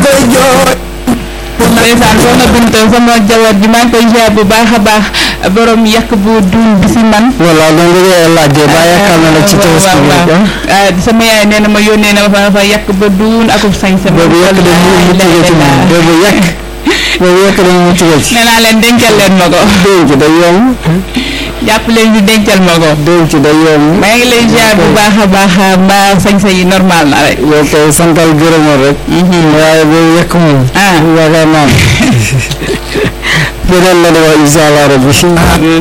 koy jooy ndeysaan soxna Binta sama jabar ji maa ngi koy ziar bu baax a baax borom yàq bu duun bi si man voilà loolu nga koy laajee ba yaakaar na la ci tabaski bi waaw waaw sama yaay nee na ma yónnee na ma fa fa yàq ba duun akub sañ sama boobu yàq de mu mu tugal ci moom boobu yàq boobu yàq de mu tugal ci nee naa leen dencal leen ma ko denc day yomb jàpp leen ñu dencal ma ko denc day yomb maa ngi lay ziar bu baax a baax mbaa sañ-sañ yi normal na rek yow kay santal gërëmal rek waaye boobu yàq moom ah yaakaar naa ne beneen la de wax incha allah rabbi